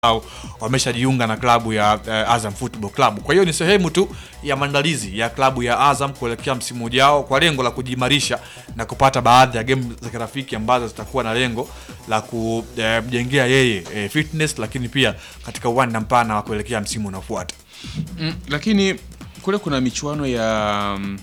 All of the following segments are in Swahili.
au wameshajiunga na klabu ya uh, Azam Football Club. Kwa hiyo ni sehemu tu ya maandalizi ya klabu ya Azam kuelekea msimu ujao kwa lengo la kujimarisha na kupata baadhi ya game za kirafiki ambazo zitakuwa na lengo la kumjengea yeye eh, fitness, lakini pia katika uwanda mpana wa kuelekea msimu unaofuata. Mm, lakini kule kuna michuano ya mm,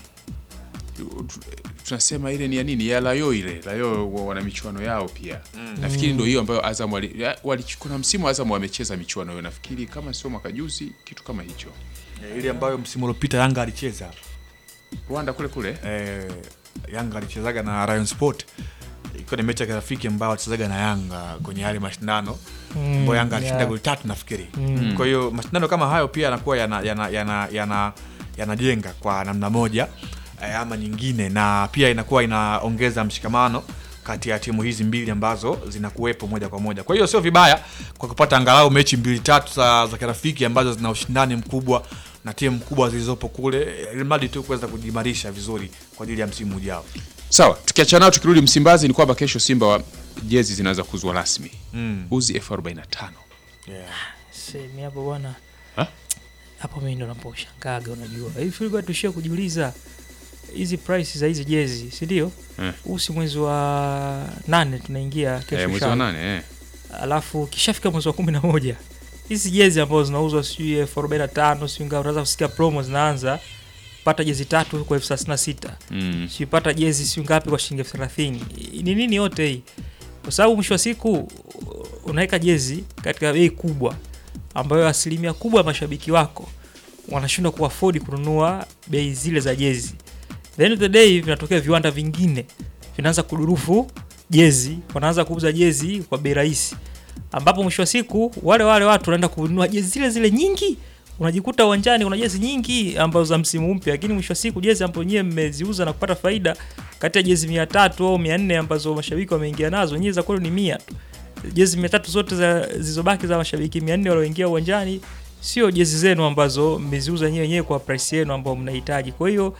tu- tunasema ile ni ya nini ya layo ile layo wa- wana michuano yao pia nafikiri ndio hiyo ambayo Azam wali, ya- wali, kuna msimu Azam wamecheza michuano hiyo nafikiri kama sio mwaka juzi kitu kama hicho Eh, ile ambayo msimu uliopita Yanga alicheza Rwanda kule kule eh, Yanga alichezaga na Rayon Sport ikiwa ni mechi ya kirafiki ambayo alichezaga na Yanga kwenye yale mashindano ambayo Yanga alishinda yeah. goli tatu nafikiri. Kwa hiyo mashindano kama hayo pia yanakuwa yana yana yana yana yanajenga kwa namna moja eh, ama nyingine, na pia inakuwa inaongeza mshikamano kati ya timu hizi mbili ambazo zinakuwepo moja kwa moja. Kwa hiyo sio vibaya kwa kupata angalau mechi mbili tatu za, za kirafiki ambazo zina ushindani mkubwa na timu kubwa zilizopo kule, ili mradi tu kuweza kujimarisha vizuri kwa ajili ya msimu ujao. sawa tukiachana nao tukirudi Msimbazi ni kwamba kesho Simba wa jezi zinaanza kuuzwa rasmi Mm. uzi elfu arobaini na tano Yeah. Semi hapo bwana. Ha? Hapo mimi ndo naposhangaga unajua. Hivi tulikuwa tushia kujiuliza hizi price za hizi jezi, si ndio? Eh. Huu si mwezi wa nane tunaingia kesho. eh, mwezi sha- wa nane eh. Alafu kishafika mwezi wa kumi na moja hizi jezi ambazo zinauzwa sijui elfu arobaini na tano sijui ngapi, unaweza kusikia promo zinaanza pata jezi tatu kwa elfu thelathini na sita mm. sijui pata jezi sijui ngapi kwa shilingi elfu thelathini ni nini yote hii? Kwa sababu mwisho wa siku unaweka jezi katika bei kubwa ambayo asilimia kubwa ya mashabiki wako wanashindwa kuafodi kununua bei zile za jezi. The end of the day vinatokea viwanda vingine vinaanza kudurufu jezi, wanaanza kuuza jezi kwa bei rahisi, ambapo mwisho wa siku wale wale watu wanaenda kununua jezi zile zile nyingi unajikuta uwanjani kuna jezi nyingi ambazo za msimu mpya, lakini mwisho wa siku jezi ambazo nyewe mmeziuza na kupata faida kati ya jezi mia tatu au mia nne ambazo mashabiki wameingia nazo, nyewe za kwenu ni mia tu. Jezi mia tatu zote za zilizobaki za mashabiki mia nne walioingia uwanjani sio jezi zenu ambazo mmeziuza nyewe wenyewe kwa price yenu ambao mnahitaji. Kwa hiyo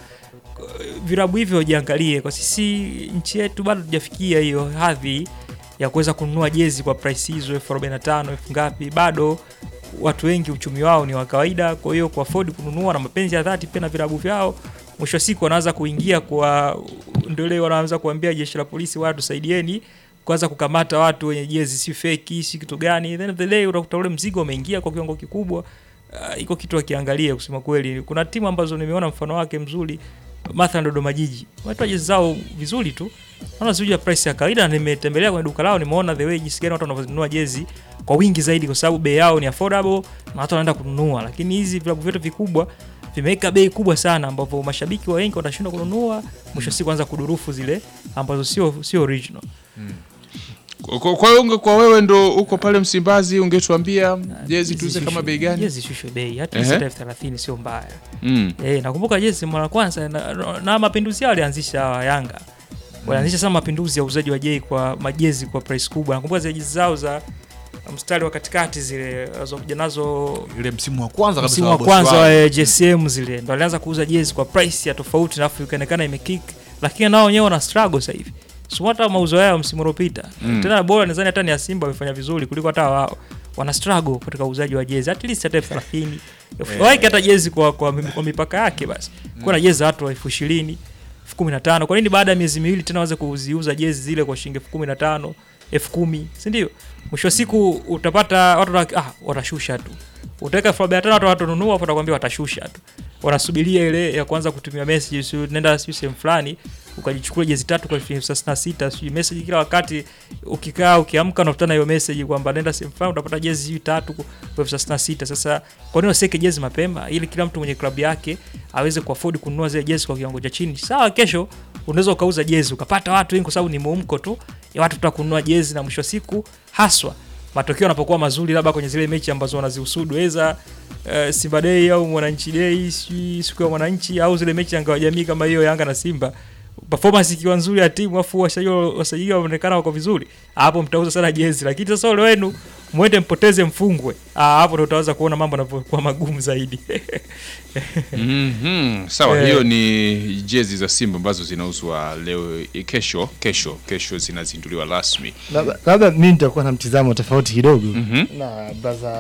virabu hivyo jiangalie, kwa sisi nchi yetu bado tujafikia hiyo hadhi ya kuweza kununua jezi kwa price hizo elfu arobaini na tano elfu ngapi, bado watu wengi uchumi wao ni wa kawaida. Kwa hiyo kwa afford kununua na mapenzi ya dhati pia na virabu vyao, mwisho wa siku wanaanza kuingia kwa ndio leo wanaanza kuambia jeshi la polisi, watu saidieni kwanza kukamata watu wenye jezi si feki si kitu gani. Then of the day utakuta ule mzigo umeingia kwa kiwango kikubwa. Uh, iko kitu akiangalia kusema kweli. Kuna timu ambazo nimeona mfano wake mzuri mathalan Dodoma Jiji watu jezi zao vizuri tu, naona sijui ya price ya kawaida. na Nimetembelea kwenye duka lao, nimeona the way jinsi gani watu wanavyonunua jezi kwa wingi zaidi, kwa sababu bei yao ni affordable na watu wanaenda kununua. Lakini hizi vilabu vyote vikubwa vimeweka bei kubwa sana, ambapo mashabiki wa wengi watashindwa kununua, mwisho siku anza kudurufu zile ambazo sio sio original. Kwa- kwa kwa hiyo unge- kwa wewe ndo uko pale Msimbazi ungetuambia jezi tuuze Jezi kama shushe- bei gani Jezi shushe bei hata Ehe. sita elfu thelathini sio mbaya. mm. Eh, nakumbuka jezi mara ya kwanza na, na mapinduzi yao walianzisha hawa Yanga. Walianzisha sana mapinduzi ya uuzaji wa jei kwa majezi kwa price kubwa. Nakumbuka zile jezi zao za mstari wa katikati zile walizokuja nazo Ile msimu wa kwanza kabisa msimu wa wa bosi kwanza wao. wa eh, JSM zile ndo walianza kuuza jezi kwa price ya tofauti, alafu ikaonekana imekick, lakini nao wenyewe wana struggle sasa hivi. So hata mauzo yao msimu uliopita Mm. tena bora nadhani hata ni ya Simba wamefanya vizuri kuliko hata wao. Wana struggle katika uuzaji wa jezi at least hata elfu thelathini Eh. waike hata jezi kwa, kwa, kwa mipaka yake basi. Kuna na jezi za watu wa elfu ishirini elfu kumi na tano Kwa nini baada ya miezi miwili tena waweze kuziuza jezi zile kwa shilingi elfu kumi na tano elfu kumi si ndio? Mwisho wa siku utapata watu wata- ah, watashusha tu utaweka elfu arobaini na tano watu watanunua, afu watakwambia watashusha tu, wanasubiria ile ya kwanza kutumia message, si nenda sijui sehemu fulani ukajichukua jezi tatu kwa elfu thelathini na sita sijui message kila wakati, ukikaa ukiamka unakutana hiyo message kwamba nenda sehemu fulani utapata jezi sijui tatu kwa elfu thelathini na sita Sasa kwa nini wasiweke jezi mapema ili kila mtu mwenye klabu yake aweze kuafford kununua zile jezi kwa kiwango cha chini? Sawa, kesho unaweza ukauza jezi ukapata watu wengi, kwa sababu ni muumko tu ya watu tutaka kununua jezi, na mwisho wa siku haswa matokeo yanapokuwa mazuri, labda kwenye zile mechi ambazo wanazihusudu eza uh, Simba Day au Mwananchi Day, sijui siku ya Mwananchi au zile mechi ya ngao ya jamii kama hiyo Yanga na Simba, performance ikiwa nzuri ya timu afu wasajili wasajili waonekana wako vizuri, hapo mtauza sana jezi. Lakini sasa ole wenu mwende mpoteze mfungwe, ah, hapo ndo utaanza kuona mambo yanavyokuwa magumu zaidi. Mhm, sawa Eh. hiyo ni jezi za Simba ambazo zinauzwa leo kesho kesho kesho zinazinduliwa rasmi Labda- labda mi nitakuwa na mtizamo tofauti kidogo Mhm. na braza